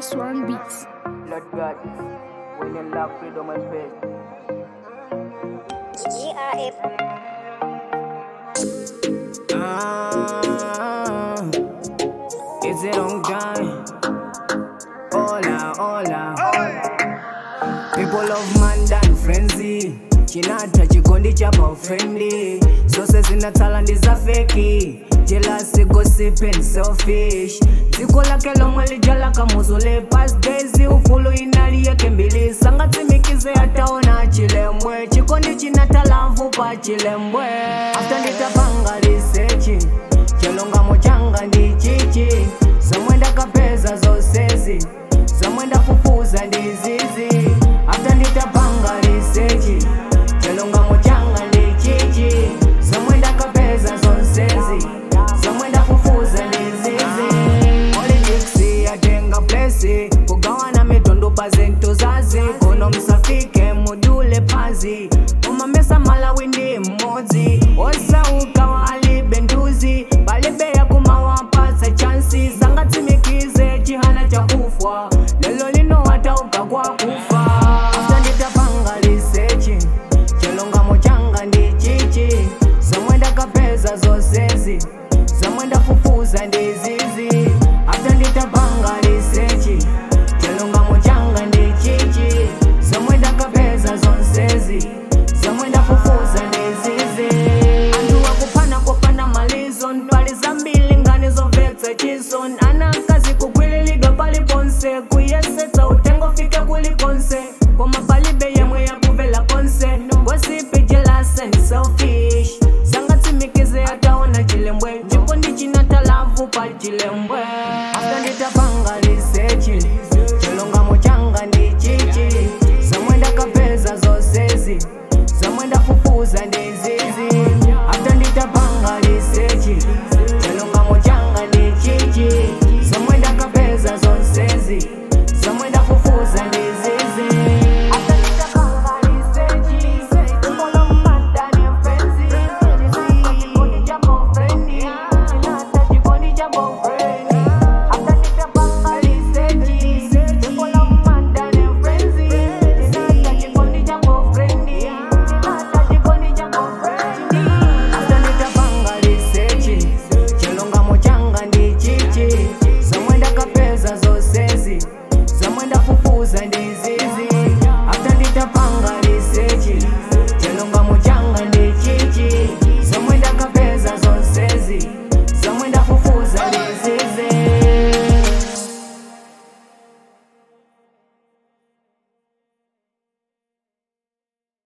Swan Beats. Lord God, when you love freedom and faith. GRF Ah, is it on time? Hola, hola. People of Mandan frenzy chinata chikondi chapa friendly zose zina talandi za feki jealousy gossip and selfish dziko lake lomwe lijala kamuzule past days ufulu inali yake mbili sangatsimikize ataona chilembwe chikondi china talamvu pa chilembwe after nditapanga lisechi chelongamo changa ndi chichi zomwe ndakapeza zonsezi zomwe ndafufuza ndizizi after nditapanga lisechi chelongamo changa ndi chichi zomwe ndakapeza zonsezi zomwe ndafufuza ndizizi politics yatenga plesi kugawana mitundu pa zinthu zazi kuno msafike mudule pazi umamesa malawi ndi mmodzi osauka wa alibe nduzi palibe yakumawapasa chansi sangatsimikize chihana chakufwa lelo lino watauka kwa kufa after nditapanga lisechi chelongamo changa ndi chichi zomwe ndakapeza zonsezi zomwe ndafufuza ndizizi after nditapanga lisechi chelongamo changa ndi chichi zomwe ndakapeza zonsezi zomwe ndafufuza ndizizi anthu akupana kopanda malizo ntwali zambiri ngani zomvetsa chisoni ana mkazi kugwirilidwa paliponse kuyesetsa utengo fike kulikonse koma palibe yemwe yakuvela konse ngosipi jealous and selfish sangatsimikize ataona chilembwe ndipo ndichina talavu pa chilembwe after nditapanga lisechi